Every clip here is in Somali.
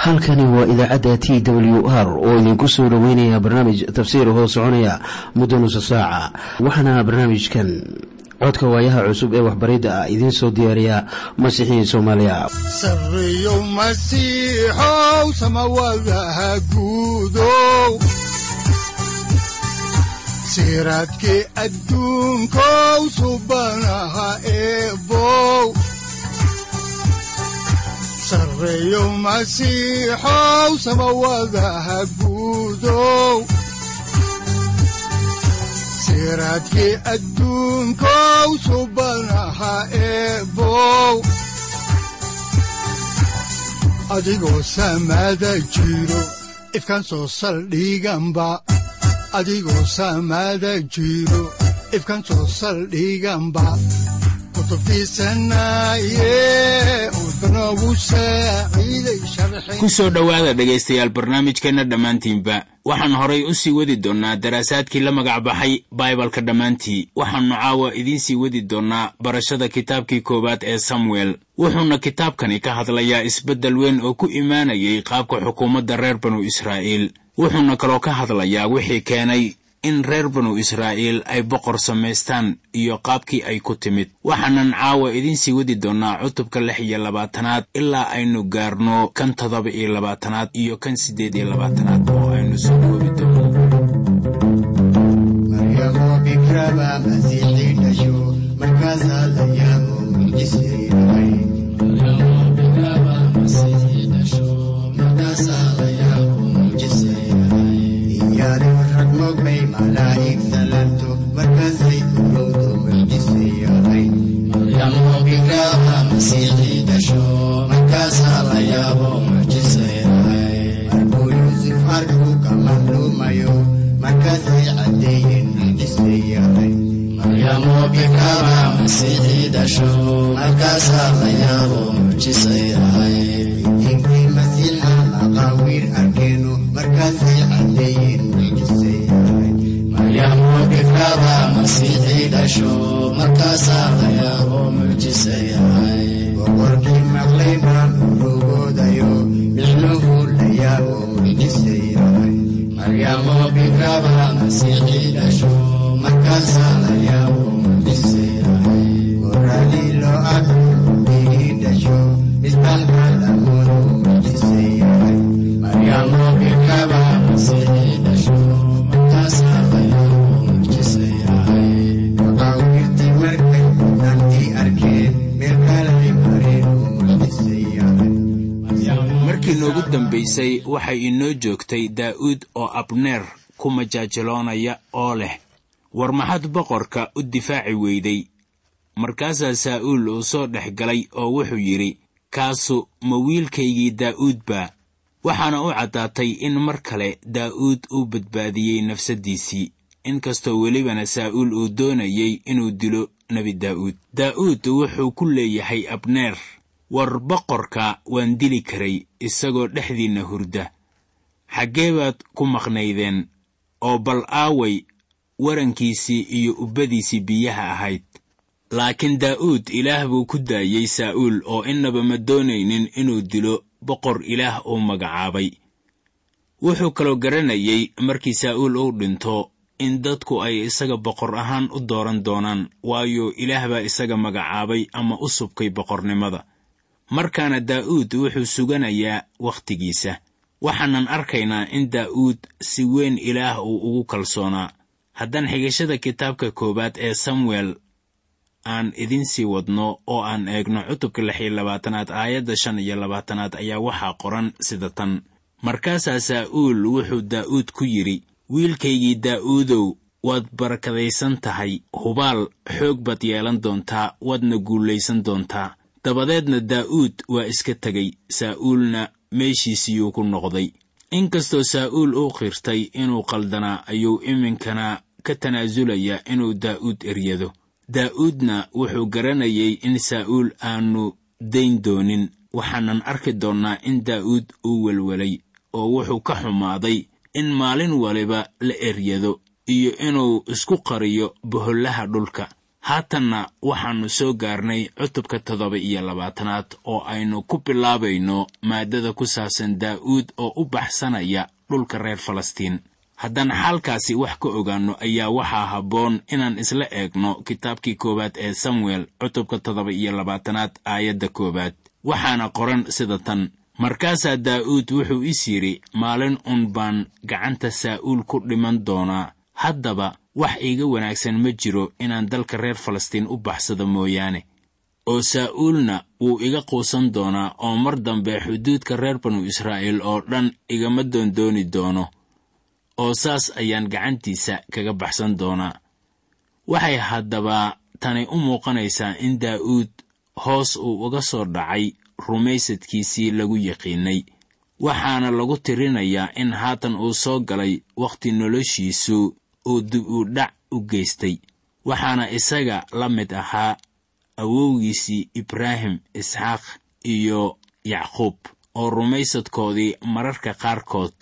halkani waa idaacadda t w r oo idinku soo dhoweynaya barnaamij tafsiir hoo soconaya muddo nusa saaca waxaana barnaamijkan codka waayaha cusub ee waxbaridda ah idiin soo diyaariya masiixiin soomaaliya sareyow masiixow samawadaha guudow siraadkii adduunkow subanaha eebow sareyow masiixow samawadaha guudow siraadkii adduunkow subanaha eebow adigoo samada jiro ifkaan soo saldhiganba adigoo samada jiro ifkaan soo saldhiganba ku soo dhowaada dhegaystayaal barnaamijkeenna dhammaantiinba waxaan horay u sii wadi doonnaa daraasaadkii la magac baxay baibalka dhammaantii waxaannu caawa idiin sii wadi doonnaa barashada kitaabkii koowaad ee samuel wuxuuna kitaabkani ka hadlayaa isbeddel weyn oo ku imaanayay qaabka xukuumadda reer banu israa'iil wuxuuna kaloo ka hadlayaa wixii keenay in reer banu israa'iil ay boqor samaystaan iyo qaabkii ay ku timid waxaanan caawa idiin sii wadi doonnaa cutubka lix iyo labaatanaad ilaa aynu gaarno kan toddoba iyo labaatanaad iyo kan siddeed iyo labaatanaad oo aynu soo koobi doono waxay inoo joogtay daa'uud oo abneer ku majaajiloonaya oo leh war maxaad boqorka u difaaci weyday markaasaa saa'uul uu soo dhex galay oo wuxuu yidhi kaasu ma wiilkaygii daa'uud baa waxaana u caddaatay in mar kale daa'uud uu badbaadiyey nafsaddiisii inkastoo welibana saa'uul uu doonayey inuu dilo nebi daa'uud daa'uud wuxuu ku leeyahay abneer war boqorka waan dili karay isagoo dhexdiinna hurda xaggee baad ku maqnaydeen oo bal aaway warankiisii iyo ubbadiisii biyaha ahayd laakiin daa'uud ilaah buu ku daayey saa'uul oo innaba ma doonaynin inuu dilo boqor ilaah uu magacaabay wuxuu kaloo garanayey markii saa'uul uu dhinto in dadku ay isaga boqor ahaan u dooran doonaan waayo ilaah baa isaga magacaabay ama u subkay boqornimada markaana daa'uud wuxuu suganayaa wakhtigiisa waxaanan arkaynaa in daa'uud si weyn ilaah uu ugu kalsoonaa haddaan xigashada kitaabka koowaad ee samuel aan idiin sii wadno oo aan eegno cutubka lix iyo labaatanaad aayadda shan iyo labaatanaad ayaa waxaa qoran sida tan markaasaa saa'uul wuxuu daa'uud ku yidhi wiilkaygii daa'uudow waad barakadaysan tahay hubaal xoog baad yeelan doontaa waadna guulaysan doontaa dabadeedna daa'uud waa iska tegey saa'uulna meeshiisiyuu ku noqday inkastoo saa'uul uu qirtay inuu qaldanaa ayuu iminkana ka tanaasulayaa inuu daa'uud eryado daa'uudna wuxuu garanayay in saa'uul aanu dayn doonin waxaanan arki doonnaa in daa'uud uu welwelay oo wuxuu ka xumaaday in maalin waliba la eryado iyo inuu isku qariyo bohollaha dhulka haatanna waxaannu soo gaarnay cutubka toddoba iyo labaatanaad oo aynu ku bilaabayno maaddada ku saabsan daa'uud oo u baxsanaya dhulka reer falastiin haddaan xaalkaasi wax ka ogaanno ayaa waxaa habboon inaan isla eegno kitaabkii koowaad ee samuel cutubka toddoba iyo labaatanaad aayadda koowaad waxaana qoran sida tan markaasaa daa'uud wuxuu is yidhi maalin un baan gacanta saa'uul ku dhiman doonaa haddaba wax iiga wanaagsan ma jiro inaan dalka reer falastiin u baxsado mooyaane oo saa'uulna wuu iga quusan doonaa oo mar dambe xuduudka reer banu israa'iil oo dhan igama doondooni doono oo saas ayaan gacantiisa kaga baxsan doonaa waxay haddaba tani u muuqanaysaa in daa'uud hoos uu uga soo dhacay rumaysadkiisii lagu yaqiinnay waxaana lagu tirinayaa in haatan uu soo galay wakhti noloshiisu uu dib u dhac u geystay waxaana isaga la mid ahaa awowgiisii ibraahim isxaaq iyo yacquub oo rumaysadkoodii mararka qaarkood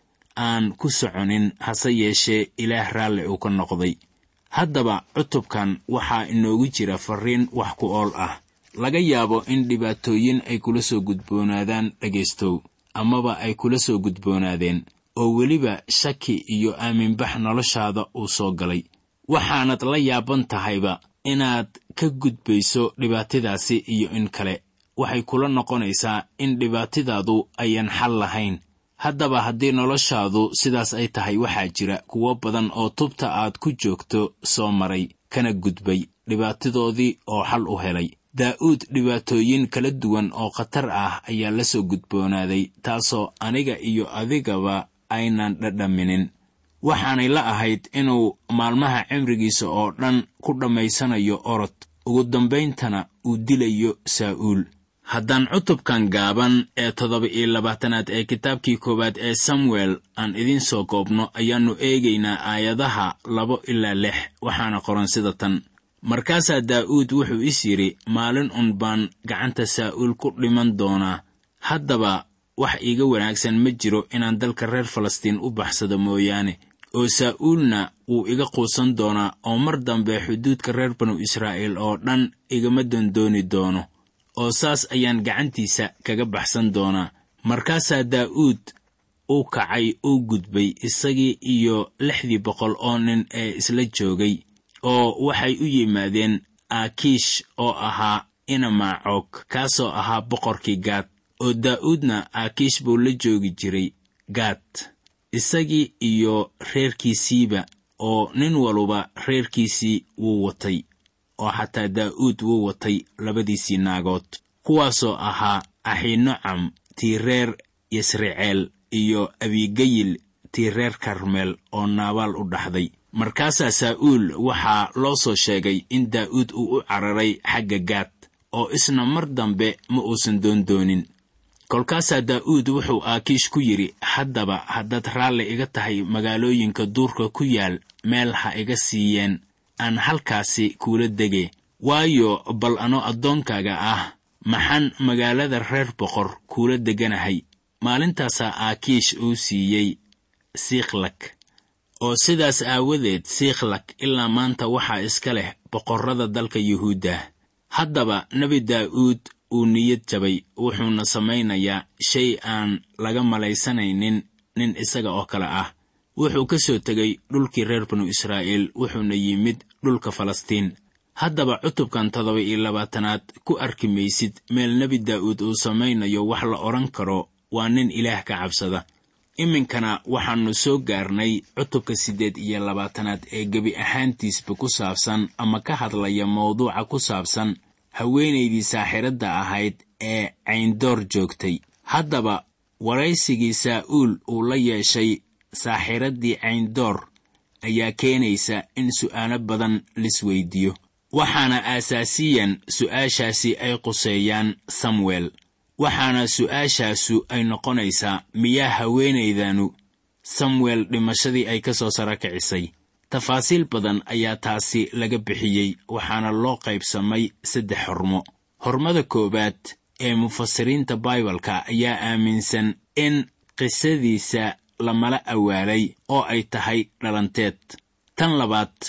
aan ku soconin hase yeeshee ilaah raalli uu ka noqday haddaba cutubkan waxaa inoogu jira farriin wax ku ool ah laga yaabo in dhibaatooyin ay kula soo gudboonaadaan dhegaystow amaba ay kula soo gudboonaadeen oo weliba shaki iyo aaminbax noloshaada uu soo galay waxaanad la yaaban tahayba inaad ka gudbayso dhibaatadaasi iyo in kale waxay kula noqonaysaa in dhibaatadaadu ayan xal lahayn haddaba haddii noloshaadu sidaas ay tahay waxaa jira kuwo badan oo tubta aad ku joogto soo maray kana gudbay dhibaatadoodii oo xal u helay daa'uud dhibaatooyin kala duwan oo khatar ah ayaa la soo gudboonaaday taasoo aniga iyo adigaba aynan dhadhaminin waxaanay la ahayd inuu maalmaha cimrigiisa oo dhan ku dhammaysanayo orod ugu dambayntana uu dilayo saa'uul haddaan cutubkan gaaban ee toddoba iyo labaatanaad ee kitaabkii koowaad ee samuel aan idiin soo koobno ayaannu eegaynaa aayadaha labo ilaa lix waxaana qoran sida tan markaasaa daa'uud wuxuu is yidhi maalin un baan gacanta saa'uul ku dhiman doonaa haddaba wax iiga wanaagsan ma jiro inaan dalka reer falastiin u baxsado mooyaane oo saa'uulna wuu iga quusan doonaa oo mar dambe xuduudka reer banu israa'iil oo dhan igama dondooni doono oo saas ayaan gacantiisa kaga baxsan doonaa markaasaa daa'uud uu kacay uu gudbay isagii iyo lixdii boqol oo nin ee isla joogay oo waxay u yimaadeen aakiish oo ahaa inamaacoog kaasoo ahaa boqorkii gaad oo daa'uudna aakiish buu la joogi jiray gaad isagii iyo reerkiisiiba oo nin waluba reerkiisii wuu watay oo xataa daa'uud wuu watay labadiisii naagood kuwaasoo ahaa axinocam tii reer yasriceel iyo abigayil tii reer karmeel oo naabaal u dhaxday markaasaa saa'uul waxaa loo soo sheegay in daa'uud uu u cararay xagga gaad oo isna mar dambe ma uusan doondoonin kolkaasaa daa'uud wuxuu aakiish ku yidhi haddaba haddaad raalli iga tahay magaalooyinka duurka ku yaal meel ha iga siiyeen aan halkaasi kuula dege waayo bal ano addoonkaaga ah maxaan magaalada reer boqor kuula deganahay maalintaasaa aakiish uu siiyey siiklak oo sidaas aawadeed siiklak ilaa maanta waxaa iska leh boqorrada dalka yuhuudda haddaba nebi daa'uud uu niyad jabay wuxuuna samaynayaa shay aan laga malaysanaynin nin isaga oo kale ah wuxuu ka soo tegay dhulkii reer banu israa'iil wuxuuna yimid dhulka falastiin haddaba cutubkan toddoba iyo labaatanaad ku arki maysid meel nebi daa'uud uu samaynayo wax la odhan karo waa nin ilaah ka cabsada iminkana waxaannu soo gaarnay cutubka siddeed iyo labaatanaad ee gebi ahaantiisba ku saabsan ama ka hadlaya mawduuca ku saabsan haweenaydii saaxiradda ahayd ee cayndoor joogtay haddaba waraysigii saa'uul uu la yeeshay saaxiraddii cayndoor ayaa keenaysa in su'aalo badan lisweydiiyo waxaana aasaasiyan su'aashaasi ay quseeyaan samuel waxaana su'aashaasu ay noqonaysaa miyaa haweenaydanu samuel dhimashadii ay ka soo sara kicisay tafaasiil badan ayaa taasi laga bixiyey waxaana loo qaybsamay saddex xormo hormada koowaad ee mufasiriinta baibalka ayaa aaminsan in qisadiisa lamala awaalay oo ay tahay dhalanteed tan labaad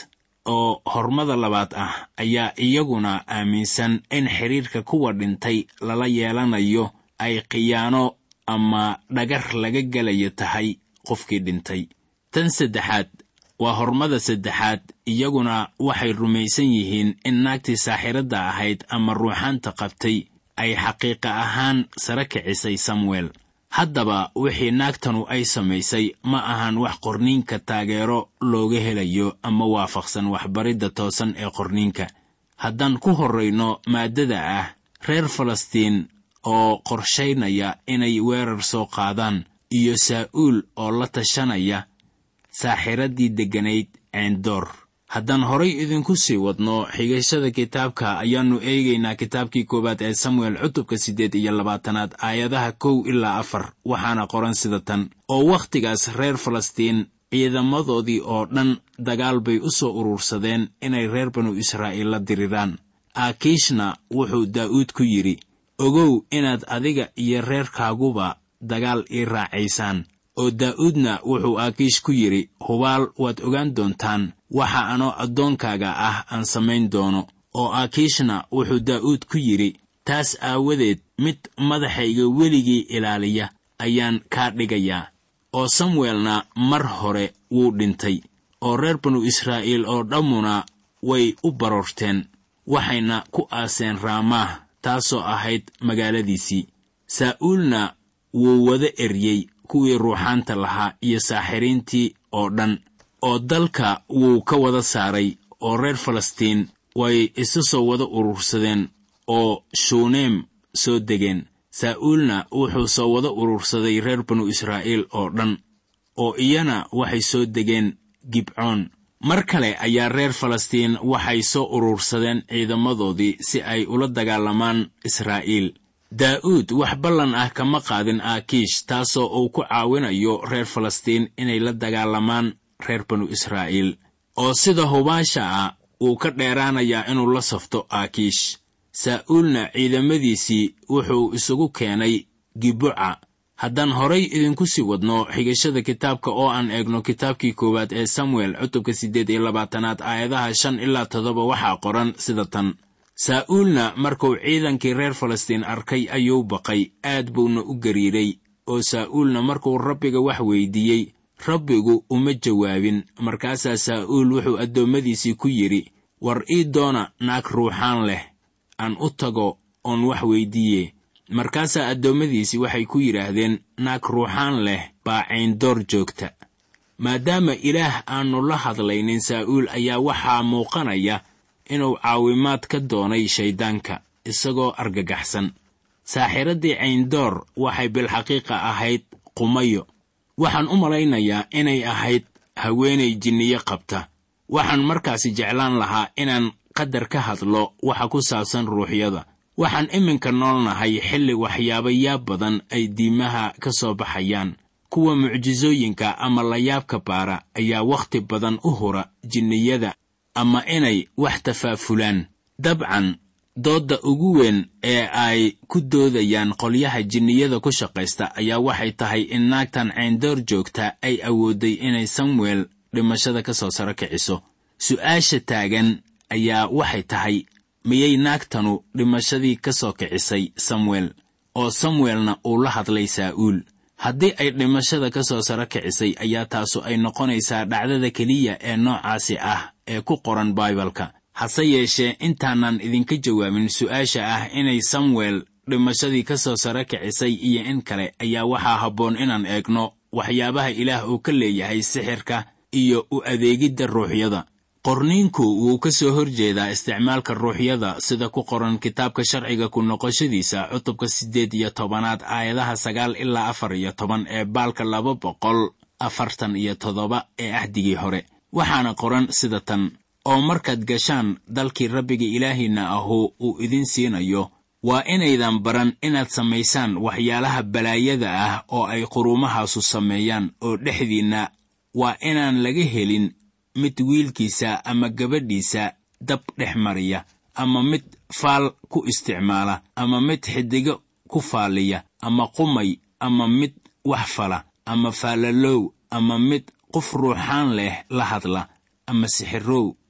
oo hormada labaad ah ayaa iyaguna aaminsan in xidhiirka kuwa dhintay lala yeelanayo ay khiyaano ama dhagar laga gelayo tahay qofkii dhintay tan saddexaad waa hormada saddexaad iyaguna waxay rumaysan yihiin in naagtii saaxiradda ahayd ama ruuxaanta qabtay ay xaqiiqa ahaan sare kicisay samuel haddaba wixii naagtanu ay samaysay ma ahan wax qorniinka taageero looga helayo ama waafaqsan waxbaridda toosan ee qorniinka haddaan ku horrayno maaddada ah reer falastiin oo qorshaynaya inay weerar soo qaadaan iyo saa'uul oo la tashanaya saaxiraddii degganayd ceendoor haddaan horay idinku sii wadno xigashada kitaabka ayaannu eegaynaa kitaabkii koowaad ee samuel cutubka siddeed iyo labaatanaad aayadaha kow ilaa afar waxaana qoran sida tan oo wakhtigaas reer falastiin ciidamadoodii oo dhan dagaal bay u soo urursadeen inay reer banu israa'iil la diriraan aakiishna wuxuu daa'uud ku yidhi ogow inaad adiga iyo reerkaaguba dagaal ii raacaysaan oo daa'uudna wuxuu aakiish ku yidhi hubaal waad ogaan doontaan waxa anoo addoonkaaga ah aan samayn doono oo aakiishna wuxuu daa'uud ku yidhi taas aawadeed mid madaxayga weligii ilaaliya ayaan kaa dhigayaa oo samuelna mar hore wuu dhintay oo reer banu israa'iil oo dhammuna way u baroorteen waxayna ku aaseen raamaah taasoo ahayd magaaladiisii saa'uulna wuu wada eryey kuwii ruuxaanta lahaa iyo saaxiriintii oo dhan oo dalka wuu ka wada saaray oo reer falastiin way isu soo wada urursadeen oo shuuneem soo degeen saa'uulna wuxuu soo wada urursaday reer banu israa'iil oo dhan oo iyana waxay soo degeen gibcoon mar kale ayaa reer falastiin waxay soo urursadeen ciidamadoodii si ay ula dagaalamaan israa'iil daa'uud wax ballan ah kama qaadin aakiish taasoo uu ku caawinayo reer falastiin inay la dagaalamaan reer banu israa'iil oo sida hubaasha ah wuu ka dheeraanayaa inuu la safto aakiish saa'uulna ciidamadiisii wuxuu isugu keenay gibuca haddaan horay idinku sii wadno xigashada kitaabka oo aan eegno kitaabkii koowaad ee samuel cutubka siddeed iyo labaatanaad aayadaha shan ilaa toddoba waxaa qoran sida tan saa'uulna markuu ciidankii reer falastiin arkay ayuu baqay aad buuna u gariiray oo saa'uulna markuu rabbiga wax weydiiyey rabbigu uma jawaabin markaasaa saa'uul wuxuu addoommadiisii ku yidhi war ii doona naag ruuxaan leh aan u tago oon wax weydiiye markaasaa addoommadiisii waxay ku yidhaahdeen naag ruuxaan leh baa cayndoor joogta maadaama ilaah aannu la hadlaynin saa'uul ayaa waxaa muuqanaya inuu caawimaad ka doonay shayddaanka isagoo argagaxsan saaxiraddii cayndoor waxay bilxaqiiqa ahayd qumayo waxaan u malaynayaa inay ahayd haweenay jinniyo qabta waxaan markaasi jeclaan lahaa inaan qadar ka hadlo waxa ku saabsan ruuxyada waxaan iminka noolnahay xilli waxyaabayaab badan ay diimaha ka soo baxayaan kuwa mucjisooyinka ama layaabka baara ayaa wakhti badan u hura jinniyada ama inay wax tafaafulaan dabcan doodda ugu weyn ee ay ku doodayaan qolyaha jinniyada ku shaqaysta ayaa waxay tahay in naagtan cayndoor joogta ay awooday inay samuel dhimashada ka soo saro kiciso su'aasha taagan ayaa waxay tahay miyay naagtanu dhimashadii ka soo kicisay samuel oo samuelna uu la hadlay saa'uul haddii ay dhimashada ka soo saro kicisay ayaa taasu ay noqonaysaa dhacdada keliya ee noocaasi ah ee ku qoran baibalka hase yeeshee intaanan idinka jawaabin su'aasha ah inay samuel dhimashadii ka soo saro kicisay iyo in kale ayaa waxaa habboon inaan eegno waxyaabaha ilaah uu ka leeyahay sixirka iyo u adeegidda ruuxyada qorniinku wuu ka soo horjeedaa isticmaalka ruuxyada sida ku qoran kitaabka sharciga ku noqoshadiisa cutubka siddeed iyo tobanaad aayadaha sagaal ilaa afar iyo toban ee baalka laba boqol afartan iyo toddoba ee ahdigii hore waxaana qoran sida tan oo markaad gashaan dalkii rabbiga ilaahiinna ahu uu idin siinayo waa inaydan baran inaad samaysaan waxyaalaha balaayada ah oo ay quruumahaasu sameeyaan oo dhexdiinna waa inaan laga helin mid wiilkiisa ama gabadhiisa dab dhex mariya ama mid faal ku isticmaala ama mid xiddigo ku faaliya ama qumay ama mid wax fala ama faalalow ama mid qof ruuxaan leh la hadla ama sixirow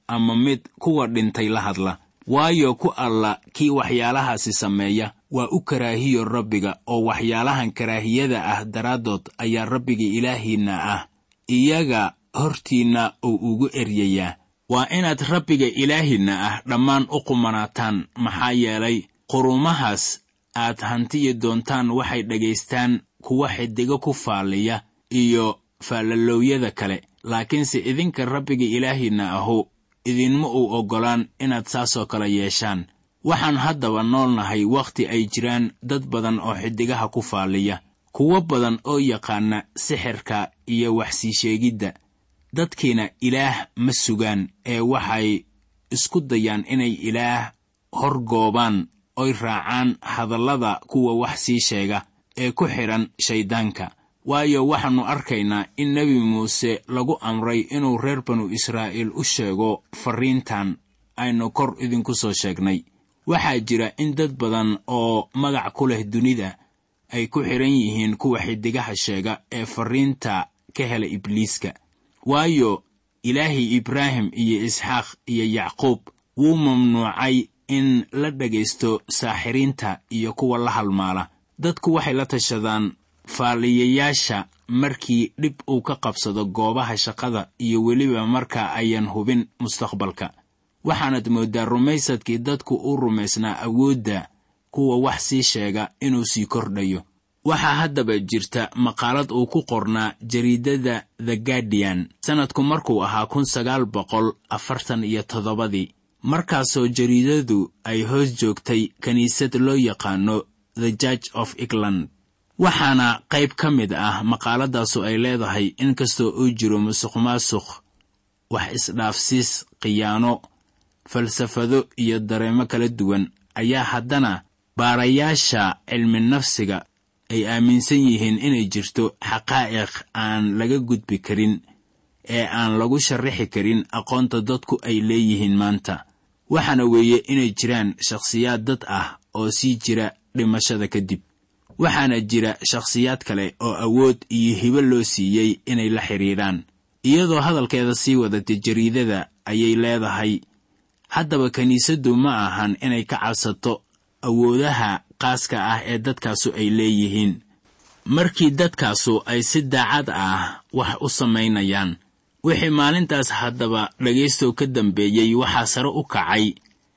ama mid kuwa dhintay la hadla waayo ku alla kii waxyaalahaasi sameeya waa u karaahiyo rabbiga oo waxyaalahan karaahiyada ah daraaddood ayaa rabbiga ilaahiinna ah iyaga hortiinna uu ugu eryayaa waa inaad rabbiga ilaahiinna ah dhammaan u qumanaataan maxaa yeelay qurumahaas aad hantiyi doontaan waxay dhagaystaan kuwa xidigo ku faalliya iyo faallaloowyada kale laakiinse idinka rabbiga ilaahiinna ahu idinma uu oggolaan inaad saasoo kale yeeshaan waxaan haddaba noolnahay wakhti ay jiraan dad badan oo xidigaha ku faalliya kuwo badan oo yaqaana sixirka iyo waxsii sheegidda dadkiina ilaah ma sugaan ee waxay isku dayaan inay ilaah horgoobaan oy raacaan hadallada kuwa wax sii sheega ee ku xidhan shayddaanka waayo waxaannu arkaynaa in nebi muuse lagu amray inuu reer banu israa'iil u sheego farriintan aynu kor idinku soo sheegnay waxaa jira in dad badan oo magac ku leh dunida ay ku xidhan yihiin kuwa xidigaha sheega ee farriinta ka hela ibliiska waayo ilaahii ibraahim iyo isxaaq iyo yacquub wuu mamnuucay in la dhegaysto saaxiriinta iyo kuwa la halmaala dadku waxay la tashadaan faaliyayaasha markii dhib uu ka qabsado goobaha shaqada iyo weliba marka ayan hubin mustaqbalka waxaanad mooddaa rumaysadkii dadku u rumaysnaa awoodda kuwa wax sii sheega inuu sii kordhayo waxaa haddaba jirta maqaalad uu ku qornaa jariidada the guardian sannadku markuu ahaa kun sagaal boqol afartan iyo toddobadii markaasoo jariidadu ay hoos joogtay kiniisad loo yaqaano the church of england waxaana qayb ka mid ah maqaaladaasu ay leedahay inkastoo uu jiro musuq maasuq wax isdhaafsiis khiyaano falsafado iyo dareemo kala duwan ayaa haddana baarayaasha cilmi nafsiga ay aaminsan yihiin inay jirto xaqaa'iq aan laga gudbi karin ee aan lagu sharrixi karin aqoonta dadku ay leeyihiin maanta waxaana weeye inay jiraan shakhsiyaad dad ah oo sii jira dhimashada kadib waxaana jira shakhsiyaad kale oo awood iyo hibo loo siiyey inay la xidhiidhaan iyadoo hadalkeeda sii wadatay jariidada ayay leedahay haddaba kiniisaddu ma ahan inay ka cabsato awoodaha qaaska ah ee dadkaasu ay leeyihiin markii dadkaasu ay si daacad ah wax u samaynayaan wixii maalintaas haddaba dhegaystow ka dambeeyey waxaa sare u kacay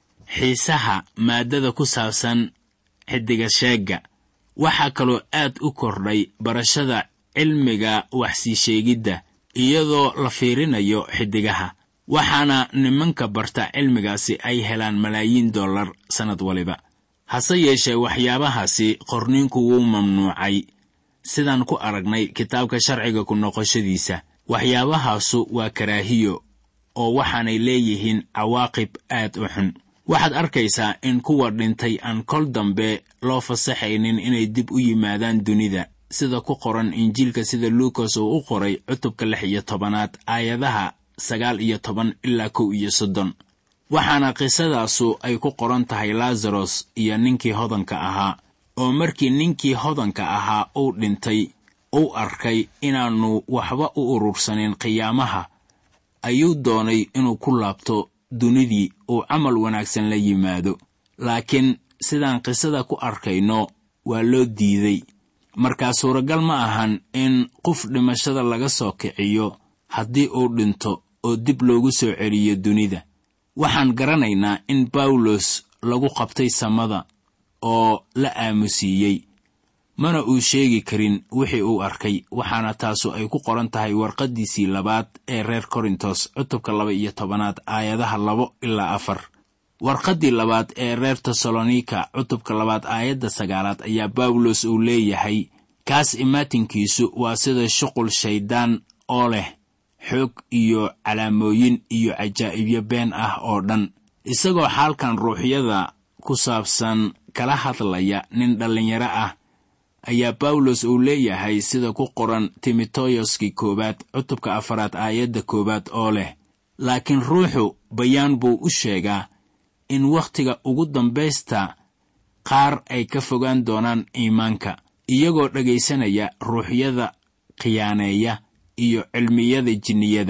xiisaha maaddada ku saabsan xiddiga sheegga waxaa kaloo aad u kordhay barashada cilmiga waxsii sheegidda iyadoo la fiirinayo xiddigaha waxaana nimanka barta cilmigaasi ay helaan malaayiin dollar sannad waliba hase yeeshee waxyaabahaasi qorniinku wuu mamnuucay sidaan ku aragnay kitaabka sharciga ku noqoshadiisa waxyaabahaasu waa karaahiyo oo waxaanay leeyihiin cawaaqib aad u xun waxaad arkaysaa in kuwa dhintay aan kol dambe loo fasaxaynin inay dib u yimaadaan dunida sida ku qoran injiilka sida luukas uu u qoray cutubka lix iyo tobanaad aayadaha sagaal iyo toban ilaa kow iyo soddon waxaana qisadaasu ay ku qoran tahay laasaros iyo ninkii hodanka ahaa oo markii ninkii hodanka ahaa uu dhintay uu arkay inaannu waxba u urursanin qiyaamaha ayuu doonay inuu ku laabto dunidii uu camal wanaagsan la yimaado laakiin sidaan qisada ku arkayno waa loo diiday markaa suuragal ma ahan in qof dhimashada laga soo kiciyo haddii uu dhinto oo dib loogu soo celiyo dunida waxaan garanaynaa in bawlos lagu qabtay samada oo la aamusiiyey mana uu sheegi karin wixii uu arkay waxaana taasu ay ku qoran tahay warqaddiisii labaad ee reer korintos cutubka laba iyo tobanaad aayadaha labo ilaa afar warqaddii labaad ee reer tesalonika cutubka labaad aayadda sagaalaad ayaa bawlos uu leeyahay kaas imaatinkiisu waa sida shuqul shayddaan oo leh xoog iyo calaamooyin iyo cajaa'ibyo been ah oo dhan isagoo xaalkan ruuxyada ku saabsan kala hadlaya nin dhallinyaro ah ayaa bawlos uu leeyahay sida ku qoran timoteyoskii koowaad cutubka afaraad aayadda koowaad oo leh laakiin ruuxu bayaan buu u sheegaa in wakhtiga ugu dambaysta qaar ay ka fogaan doonaan iimaanka iyagoo dhegaysanaya ruuxyada khiyaaneeya iyo cilmiyada jinniyada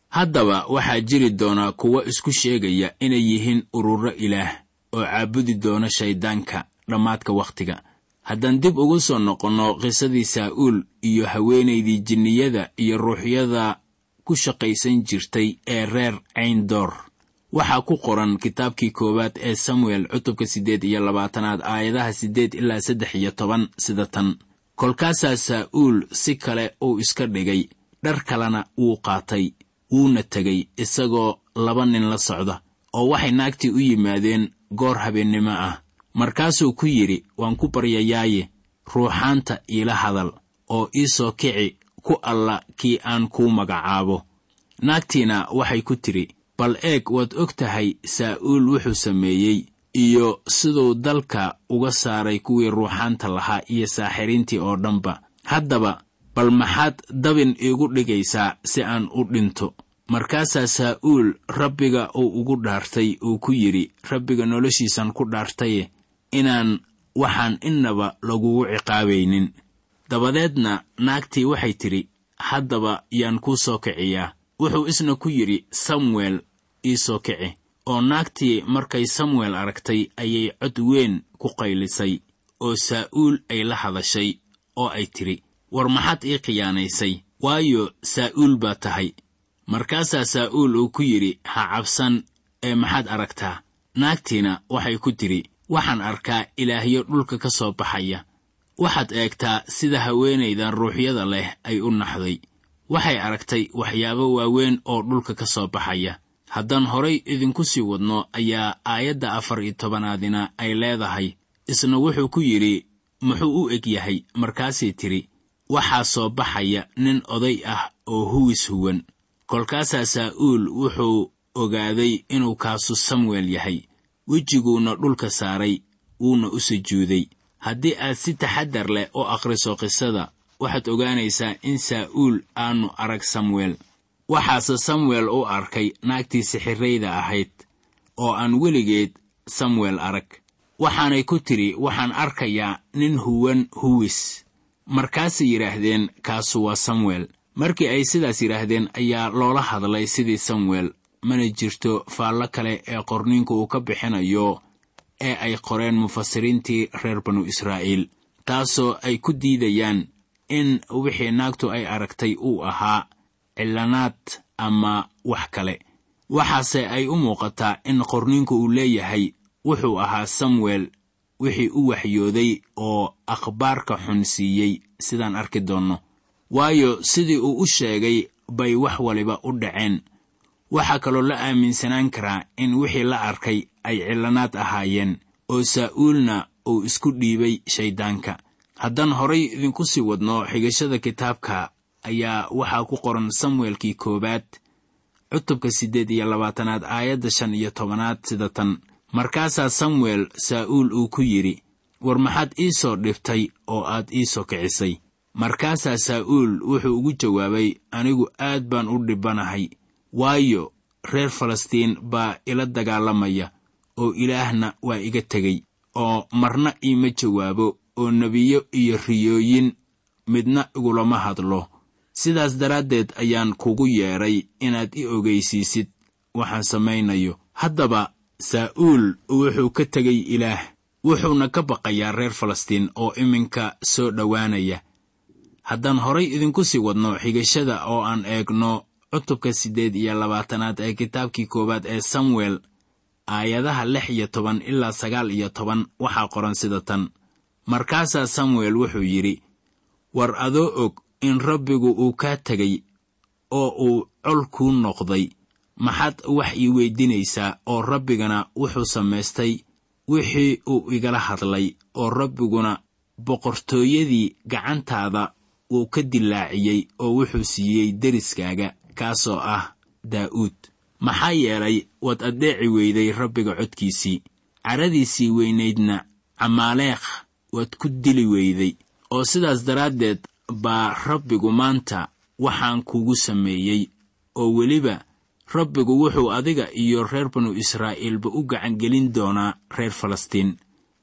haddaba waxaa jiri doona kuwo isku sheegaya inay yihiin ururo ilaah oo caabudi doona shayddaanka dhammaadka wakhtiga haddaan dib ugu soo noqonno qisadii saa'uul iyo haweenaydii jinniyada iyo ruuxyada ku shaqaysan jirtay ee reer cayndoor waxaa ku qoran kitaabkii koowaad ee samuel cutubka siddeed iyo labaatanaad aayadaha siddeed ilaa saddex iyo toban sida tan kolkaasaa saa'uul si kale uu iska dhigay dhar kalena wuu qaatay wuuna tegay isagoo laba nin la socda oo waxay naagtii u yimaadeen goor habeennimo ah markaasuu ku yidhi waan ku baryayaaye ruuxaanta iila hadal oo ii soo kici ku alla kii aan kuu magacaabo naagtiina waxay ku tidhi bal eeg waad og tahay saa'uul wuxuu sameeyey iyo siduu dalka uga saaray kuwii ruuxaanta lahaa iyo saaxiriintii oo dhanba haddaba bal maxaad dabin iigu dhigaysaa si aan u dhinto markaasaa saa'uul rabbiga uu ugu dhaartay uu ku yidhi rabbiga noloshiisan ku dhaartaye inaan waxaan innaba lagugu ciqaabaynin dabadeedna naagtii waxay tidhi haddaba yaan kuu soo kiciyaa wuxuu isna ku yidhi samuel ii soo kici oo naagtii markay samuel aragtay ayay cod weyn ku qaylisay oo saa'uul ay la hadashay oo ay tidhi war maxaad ii khiyaanaysay waayo saa'uul baa tahay markaasaa saa'uul uu ku yidhi ha cabsan ee maxaad aragtaa naagtiina waxay ku tidhi waxaan arkaa ilaahyo dhulka ka soo baxaya waxaad eegtaa sida haweenaydan ruuxyada leh ay u naxday waxay aragtay waxyaabo waaweyn oo dhulka ka soo baxaya haddaan horay idinku sii wadno ayaa aayadda afar iyo tobanaadina ay leedahay isna wuxuu ku yidhi muxuu u eg yahay markaasay tidhi waxaa soo baxaya nin oday ah oo huwis huwan kolkaasaa saa'uul wuxuu ogaaday inuu kaasu samuel yahay wejiguuna dhulka saaray wuuna u sujuuday haddii aad si taxaddar leh u akhriso qisada waxaad ogaanaysaa in saa'uul aanu arag samuel waxaase samuel u arkay naagtii sixirrayda ahayd oo aan weligeed samuel arag waxaanay ku tidhi waxaan arkayaa nin huwan huwis markaasay yidhaahdeen kaasu waa samuel markii ay sidaas yidhaahdeen ayaa loola hadlay sidii samuel mana jirto faallo kale ee qorniinku uu ka bixinayo ee ay qoreen mufasiriintii reer banu israa'iil taasoo ay ku diidayaan in wixii naagtu ay aragtay uu ahaa cillanaad ama wax kale waxaase ay u muuqataa in qorniinku uu leeyahay wuxuu ahaa samuel wixii u waxyooday oo akhbaarka xun siiyey sidaan arki doonno waayo sidii uu u sheegay bay wax waliba u dhaceen waxaa kaloo la aaminsanaan karaa in wixii la arkay ay cillanaad ahaayeen oo saa'uulna uu isku dhiibay shayddaanka haddaan horay idinku sii wadno xigashada kitaabka ayaa waxaa ku qoran samuelkii koowaad cutubka siddeed iyo labaatanaad aayadda shan iyo tobanaad sida tan markaasaa samuel saa'uul uu ku yidhi war maxaad ii soo dhibtay oo aad ii soo kicisay markaasaa saa'uul wuxuu ugu jawaabay anigu aad baan u dhibbanahay waayo reer falastiin baa ila dagaalamaya oo ilaahna waa iga tegey oo marna iima jawaabo oo nebiyo iyo riyooyin midna igulama hadlo sidaas daraaddeed ayaan kugu yeedhay inaad i ogaysiisid waxaan samaynayo haddaba saa'uul wuxuu ka tegay ilaah wuxuuna ka baqayaa reer falastiin oo iminka soo dhowaanaya haddaan horay idinku sii wadno xigashada oo aan eegno cutubka siddeed iyo labaatanaad ee kitaabkii koowaad ee samuel aayadaha lix iyo toban ilaa sagaal iyo toban waxaa qoran sida tan markaasaa samuel wuxuu yidhi war adoo og in rabbigu uu kaa tegay oo uu col kuu noqday maxaad wax ii weydinaysaa oo rabbigana wuxuu samaystay wixii uu igala hadlay oo rabbiguna boqortooyadii gacantaada wuu ka dilaaciyey oo wuxuu siiyey deriskaaga kaasoo ah daa'uud maxaa yeelay waad addeeci weyday rabbiga codkiisii caradiisii weynaydna camaaleekh waad ku dili weyday oo sidaas daraaddeed baa rabbigu maanta waxaan kugu sameeyey oo weliba rabbigu wuxuu adiga iyo reer banu israa'iilba u gacangelin doonaa reer falastiin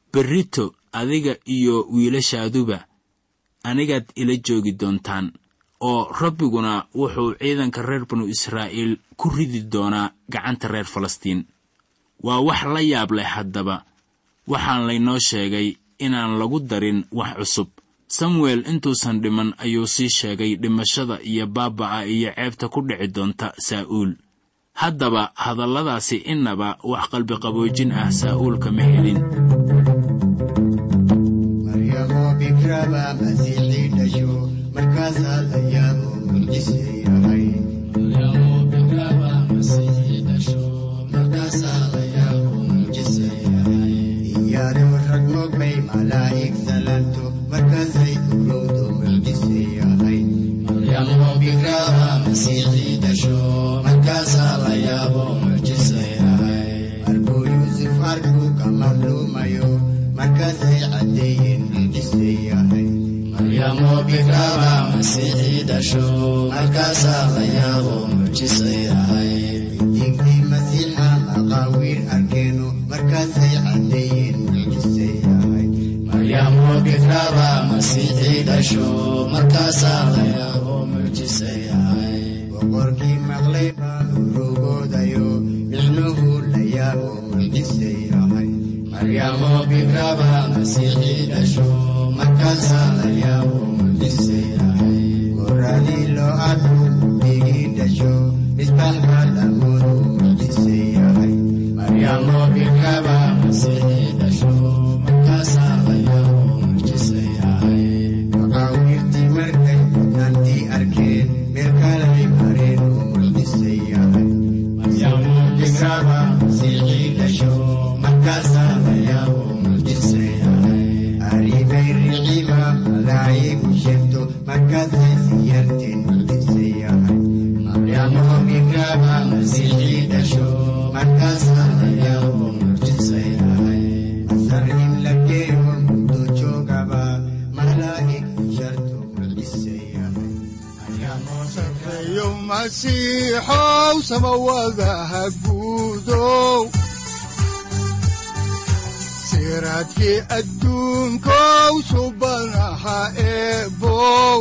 berrito adiga iyo wiilashaaduba anigaad ila joogi doontaan oo rabbiguna wuxuu ciidanka reer banu israa'iil ku ridi doonaa gacanta reer falastiin waa wax la yaab leh haddaba waxaan laynoo sheegay inaan lagu darin wax cusub samuel intuusan dhiman ayuu sii sheegay dhimashada iyo baaba'a iyo ceebta ku dhici doonta saa'uul haddaba hadalladaasi innaba wax qalbiqaboojin ah saa'uul kama helin maryamoo bikraba masiixii dhasho markaasaa la yaabo mucjise yahay iyaadoo rag mogbay malaa'ig salanto markaasay urowdo mucjise yahay markuu yuusuf arkuu ka madluumayo markaasay caddeeyeen mucjise yahay digdii masiixa maqaawiir arkeeno markaasay caddeeyeen mucjise yahay boqorkii maqlay baa urugoodayo micnuhu la yaabo mucjise yahay goradii loo arku digii dhasho misbaxba lamudu mucjise yahay maqaawiirtii markay mudnaantii arkeen meel kalay mareen oo mucjise yahay aribay riciba malaayigu sheegto markaasay siyarteen mucjise yahay masar in la geeyo muddo joogaba malaa'ig sharto mucjise yahay sareeyo masiixow samawadaha guudow siraadkii adduunkow subanaha eebow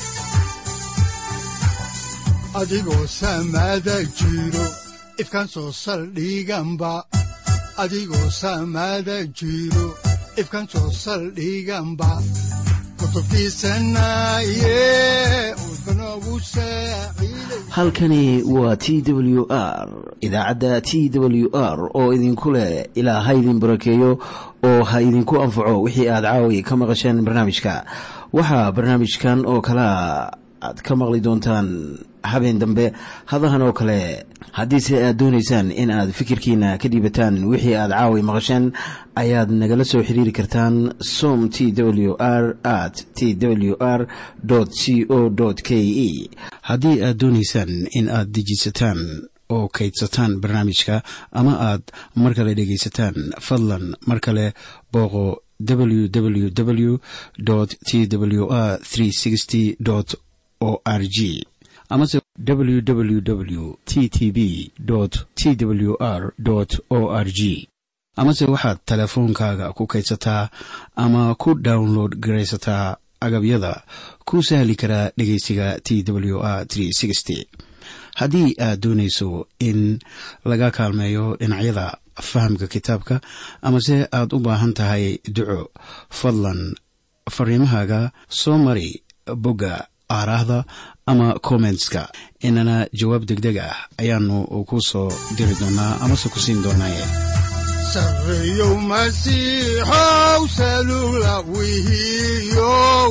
adigoo samada jiro ifkan soo saldhiganba adigoo samada jiro ifkan soo saldhiganba kutubtiisanaye udbanogu saaciiday halkani waa t w r idaacadda t w r oo idinku leh ilaa ha idin barakeeyo oo ha idinku anfaco wixii aad caawi ka maqasheen barnaamijka waxaa barnaamijkan oo kalea aad ka maqli doontaan habeen dambe hadahan oo kale haddiise aad doonaysaan in aad fikirkiina ka dhiibataan wixii aad caawi maqasheen ayaad nagala soo xiriiri kartaan som t w r at t w r c o k e haddii aad doonaysaan in aad dejiisataan oo kaydsataan barnaamijka ama aad mar kale dhegaysataan fadlan mar kale booqo www t w r o r g amase www t t b t w r o r g amase waxaad teleefoonkaaga ku kaydsataa ama ku download garaysataa agabyada ku sahli karaa dhegeysiga t w r haddii aad doonayso in laga kaalmeeyo dhinacyada fahamka kitaabka amase aad u baahan tahay duco fadlan fariimahaaga soo mari bogga aaraahda ama kommentska inana jawaab deg deg ah ayaanu ku soo diri doonaa amase ku siin doonaaye sareeyow masiixow salugla wihiyow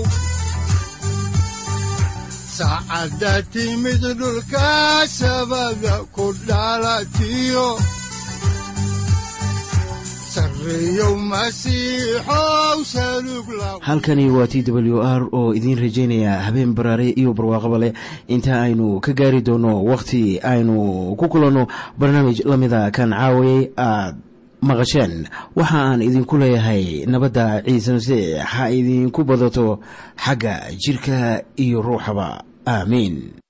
saacadda timid dhulka sabada ku dhalatiyo sareeyow masiixow salugla halkani waa t w r oo idiin rajaynaya habeen baraare iyo barwaaqaba leh inta aynu ka gaari doono wakhti aynu ku kulanno barnaamij la mida kan caawayay aad maqasheen waxa aan idinku leeyahay nabadda ciise masiix ha idinku badato xagga jidhka iyo ruuxaba aamiin